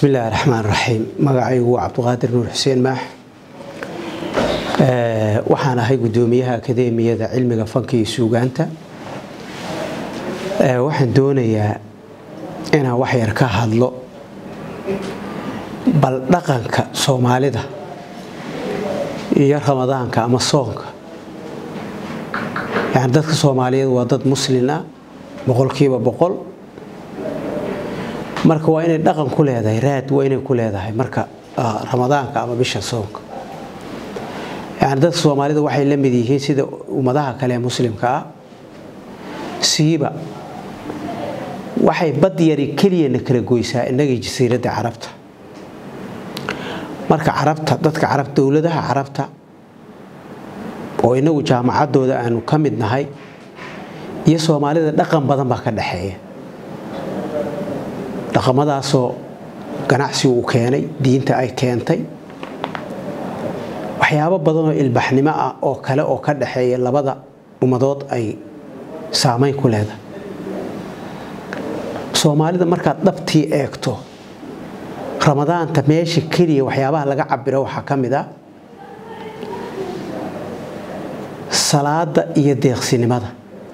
bismi illaahi raxmaan raxiim magacaygu waa cabdiqaadir nuur xuseen maax waxaan ahay guddoomiyaha akadeemiyada cilmiga fanka iyo suugaanta waxaan doonayaa inaan wax yar ka hadlo bal dhaqanka soomaalida iyo ramadaanka ama soonka yani dadka soomaaliyeed waa dad muslin ah boqolkiiba boqol marka waa inay dhaqan ku leedahay raad waa inay ku leedahay marka ramadaanka ama bisha soonka yani dadka soomaalida waxay la mid yihiin sida ummadaha kale ee muslimka ah siiba waxay bad yari keliyana kala goysaa innagii jasiiradda carabta marka carabta dadka carab dowladaha carabta oo inagu jaamacaddooda aanu ka mid nahay iyo soomaalida dhaqan badan baa ka dhexeeya dhaqamadaasoo ganacsi uu keenay diinta ay keentay waxyaabo badanoo ilbaxnimo ah oo kale oo ka dhexeeya labada ummadood ay saamayn ku leedahay soomaalida markaad dhabtii eegto ramadaanta meesha keliya waxyaabaha laga cabiro waxaa ka mid ah salaada iyo deeqsinimada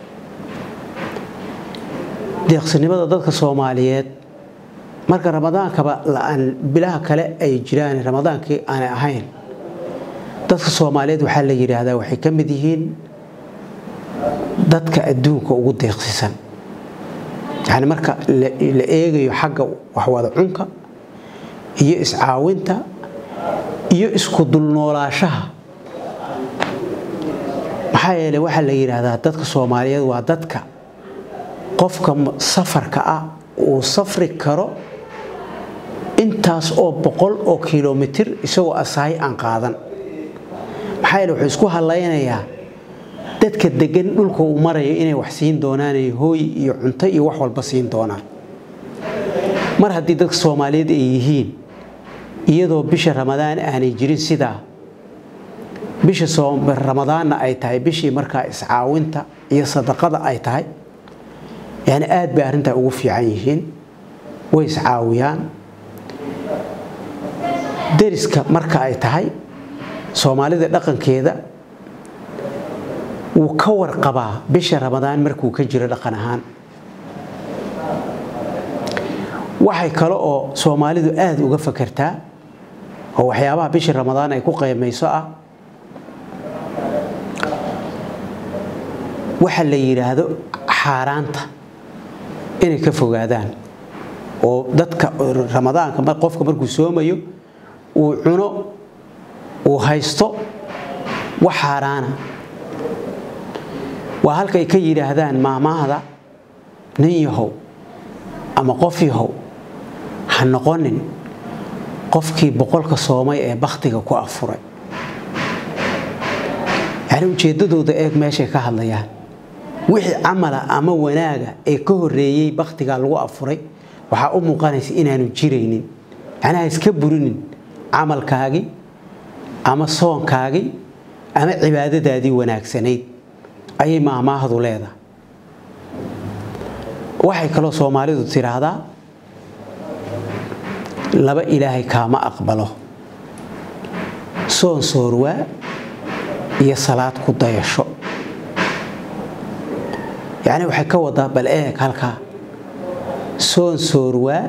deeqsinimada dadka soomaaliyeed marka ramadaankaba bilaha kale ay jiraan ramadaankii aanay ahayn dadka soomaaliyeed waxaa la yidhaahdaa waxay ka mid yihiin dadka adduunka ugu deeqsisan yani marka la eegayo xagga waxwada cunka iyo iscaawinta iyo isku dulnoolaashaha maxaa yeele waxaa la yidhaahdaa dadka soomaaliyeed waa dadka qofka safarka ah uu safri karo intaas oo boqol oo kilomitir isagoo asahay aan qaadan maxaa yeele wuxuu isku hallaynayaa dadka degan dhulka uu marayo inay wax siin doonaan hooy iyo cunto iyo wax walba siin doonaan mar haddii dadka soomaaliyeed ay yihiin iyadoo bisha ramadaan aanay jirin sidaa bisha ramadaanna ay tahay bishii markaa iscaawinta iyo sadaqada ay tahay yani aad bay arrintaa ugu fiican yihiin way iscaawiyaan deriska marka ay tahay soomaalida dhaqankeeda wuu ka warqabaa bisha ramadaan markuu ka jiro dhaqan ahaan waxay kale oo soomaalidu aada uga fakertaa oo waxyaabaha bisha ramadaan ay ku qaymayso ah waxa la yidhaahdo xaaraanta inay ka fogaadaan oo dadka ramadaanka qofka markuu soomayo uu cuno uu haysto wax xaaraana waa halkay ka yidhaahdaan maamaahda nin yahow ama qof yahow ha noqonin qofkii boqolka soomay ee bakhtiga ku afuray yani ujeeddadooda eeg meeshay ka hadlayaan wixii camala ama wanaaga ee ka horeeyey bakhtigaa lagu afuray waxaa u muuqanaysa inaanu jiraynin macnaha iska burinin camalkaagii ama soonkaagii ama cibaadadaadii wanaagsanayd ayay maamaahdu leedahay waxay kaloo soomaalidu tidhaahdaa laba ilaahay kaama aqbalo soon soorwaa iyo salaad ku dayasho yacni waxay ka wadaa bal eeg halkaa soon soorwaa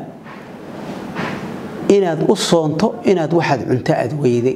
inaad u soonto inaad waxaad cunto aad weyday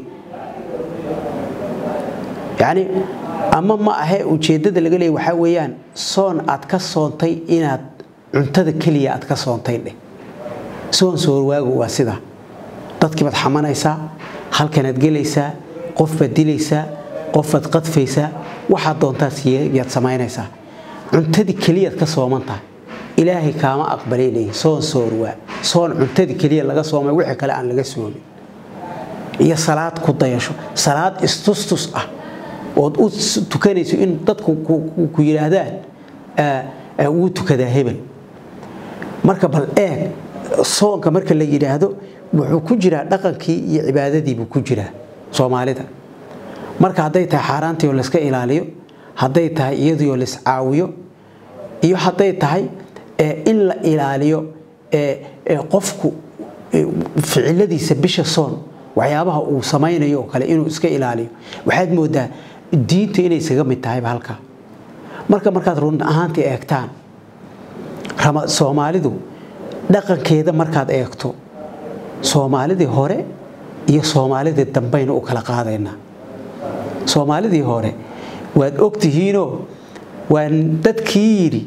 yacni ama ma ahee ujeeddada laga leeyay waxaa weeyaan soon aad ka soontay inaad cuntada keliya aad ka soontay dheh soon soorwaagu waa sidaa dadkii baad xamanaysaa halkanaad gelaysaa qof baad dilaysaa qof baad qadfaysaa waxaad doontaad yaad samaynaysaa cuntadii keliyaad ka sooman tahay ilaahay kaama aqbalay leeyihi soon soorwaa soon cuntadii keliya laga soomay wixii kale aan laga soomin iyo salaad ku dayasho salaad istustus ah ood u tukanayso in dadku ku yidhaahdaan wuu tukadaa hebel marka bal eeg soonka marka la yidhaahdo wuxuu ku jiraa dhaqankii iyo cibaadadiibuu ku jiraa soomaalida marka hadday tahay xaaraantii oo layska ilaaliyo hadday tahay iyadii oo laiscaawiyo iyo hadday tahay in la ilaaliyo qofku ficiladiisa bisha soon waxyaabaha uu samaynayo oo kale inuu iska ilaaliyo waxaad moodaa diinta inay isaga mid tahayba halkaa marka markaad run ahaantii eegtaan soomaalidu dhaqankeeda markaad eegto soomaalidii hore iyo soomaalidii dambayna u kala qaadaynaa soomaalidii hore waad ogtihiinoo waa dadkii yidhi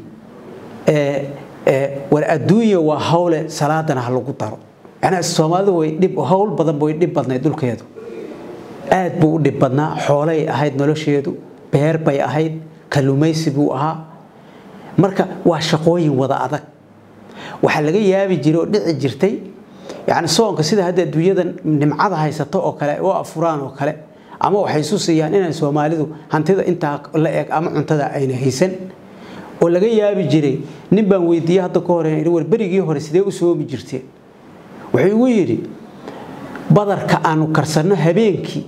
war adduunya waa hawle salaadana ha lagu daro macnaa soomaalidu way dhib hawl badan way dhib badnayd dhulkeedu aad buu u dhib badnaa xoolay ahayd nolosheedu beer bay ahayd kalluumaysi buu ahaa marka waa shaqooyin wada adag waxaa laga yaabi jiray oo dhici jirtay yani soonka sida hadda adduunyada nimcada haysato oo kale oo afuraan oo kale ama waxay isu siiyaan inay soomaalidu hantida intaa la eg ama cuntada ayna haysan oo laga yaabi jiray nin baan weydiiyey hadda ka hore war berigii hore sidee u soomi jirteen wuxuu igu yidhi badarka aanu karsanno habeenkii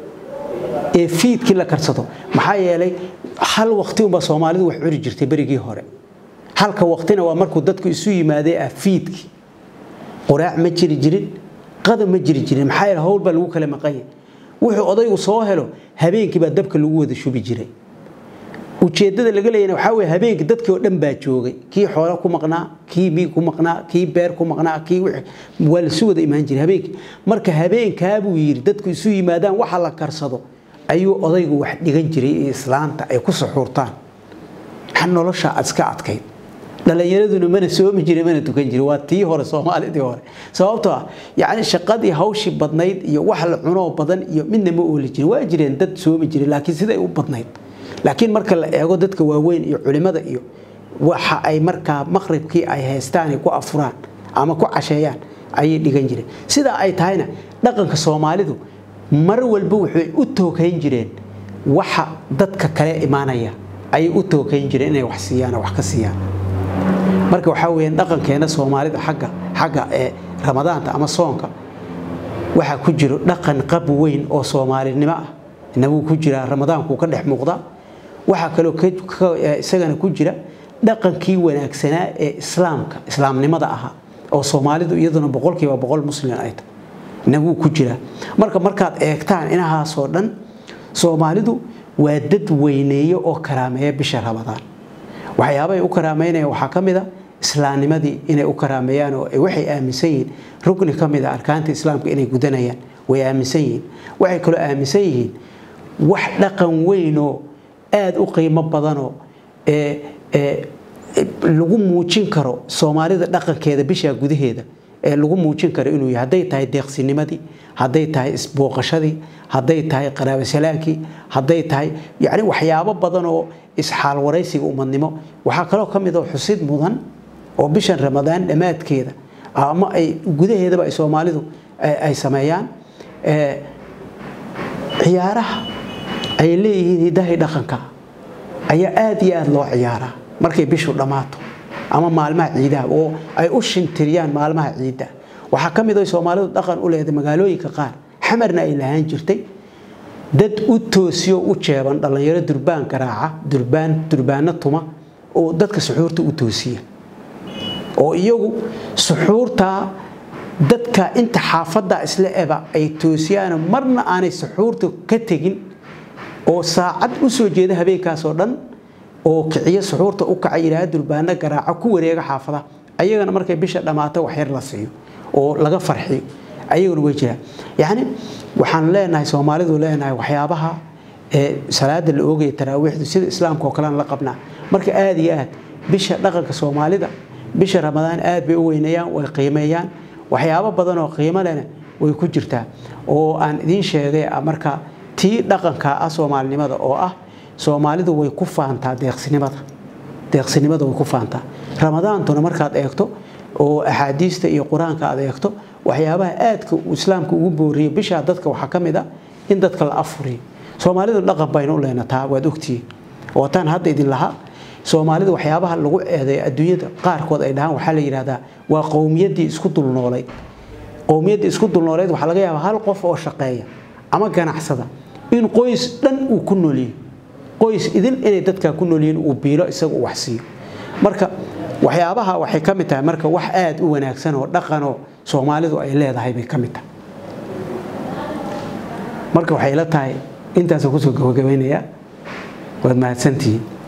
ee fiidkii la karsado maxaa yeelay hal waqti unbaa soomaalidu wax cuni jirtay berigii hore halka waqtina waa markuu dadku isu yimaadee ah fiidkii quraac ma jiri jirin qada ma jiri jirin maxaa yeele howl baa lagu kala maqan yahay wuxuu odaygu soo helo habeenkii baa dabka lagu wada shubi jiray ujeeddada laga leeyana waxaa weye habeenkii dadkii oo dhan baa joogay kii xoolo ku maqnaa kii miig ku maqnaa kii beer ku maqnaa kii waa lasu wada imaan jiray habeenkii marka habeenkaabuu yidhi dadku isu yimaadaan waxa la karsado ayuu odaygu wax dhigan jiray iyo islaanta ay ku suxuurtaan maxaa nolosha aad iska adkayd dhalinyaraduna mana soomi jiray mana tukan jiray waa tii hore soomaalidii hore sababtoo ah yacni shaqadii hawshii badnayd iyo wax la cunoo badan iyo midna ma ooli jirin waa jireen dad soomi jiray laakiin siday u badnayd laakiin marka la eego dadka waaweyn iyo culimada iyo waxa ay markaa maqribkii ay haystaan ku afuraan ama ku casheeyaan ayay dhigan jireen sidaa ay tahayna dhaqanka soomaalidu mar walba waxay u tookayn jireen waxa dadka kale imaanaya ayay u tookayn jireen inay wax siiyaan oo wax ka siiyaan marka waxaa weeyaan dhaqankeena soomaalida xagga xagga ee ramadaanta ama soonka waxaa ku jiro dhaqan qab weyn oo soomaalinimo ah inabuu ku jiraa ramadaanku ka dhex muuqda waxaa kaloo isagana ku jira dhaqankii wanaagsanaa ee islaamka islaamnimada ahaa oo soomaalidu iyaduna boqolkiiba boqol muslim ay tahay inabuu ku jiraa marka markaad eegtaan inahaasoo dhan soomaalidu waa dad weyneeye oo karaameeya bisha ramadaan waxyaabahay u karaameynayaan waxaa ka mid a islaamnimadii inay u karaameeyaan oo waxay aaminsan yihiin rugni ka mid a arkaanta islaamka inay gudanayaan way aaminsan yihiin waxay kaloo aaminsan yihiin wax dhaqan weynoo aada u qiimo badanoo lagu muujin karo soomaalida dhaqankeeda bishaa gudaheeda ee lagu muujin karo inuu yahay hadday tahay deeqsinimadii hadday tahay isbooqashadii hadday tahay qaraabasalaankii hadday tahay yacni waxyaabo badan oo isxaal waraysiga umadnimo waxaa kaloo ka mid oo xusid mudan oo bishan ramadaan dhammaadkeeda ama ay gudaheedaba ay soomaalidu ay sameeyaan ciyaaraha ay leeyihiin hidahay dhaqanka ayaa aada iyo aada loo ciyaaraa markay bishu dhammaato ama maalmaha ciidaha oo ay u shintiriyaan maalmaha ciidda waxaa ka mid a soomaalidu dhaqan u leedahay magaalooyinka qaar xamarna ay lahaan jirtay dad u toosiyo u jeeban dhallinyaro durbaan garaaca durbaan durbaano tuma oo dadka suxuurta u toosiya oo iyagu suxuurtaa dadka inta xaafadda isla eba ay toosiyaan marna aanay suxuurta ka tegin oo saacad u soo jeeda habeenkaasoo dhan oo kiciyo suxuurta u kaca yidhaha durbaano garaaco ku wareega xaafada ayagana markay bisha dhammaato waxyar la siiyo oo laga farxiyo ayaguna way jiraan yacni waxaan leenahay soomaalidu leenahay waxyaabaha ee salaada la oogaya taraawiixdu sida islaamka oo kalean la qabnaa marka aada iyo aad bisha dhaqanka soomaalida bisha ramadaan aad bay u weyneeyaan way qiimeeyaan waxyaabo badan oo qiimo lehna way ku jirtaa oo aan idiin sheegay marka tii dhaqanka ah soomaalinimada oo ah soomaalidu way ku faantaa deeqsinimada deeqsinimada way ku faantaa ramadaantuna markaad eegto oo axaadiista iyo qur-aanka aad eegto waxyaabaha aadka uu islaamka ugu booriyo bishaa dadka waxaa ka mid a in dadka la afuriyo soomaalidu dhaqan baynu u leenataa waad ogtihiin ootaan hadda idin lahaa soomaalida waxyaabaha lagu eedeeyo adduunyada qaarkood ay dhahaan waxaa la yidhahdaa waa qowmiyaddii isku dulnoolayd qowmiyaddii isku dulnoolayd waxaa laga yaabaa hal qof oo shaqeeya ama ganacsada in qoys dhan uu ku noolyihi qoys idin inay dadkaa ku noolyihiin uu biilo isaga u wax siiyo marka waxyaabaha waxay ka mid tahay marka wax aada u wanaagsan oo dhaqanoo soomaalidu ay leedahay bay ka mid tahay marka waxay la tahay intaasoo kusoo gabagabaynayaa waad mahadsantihiin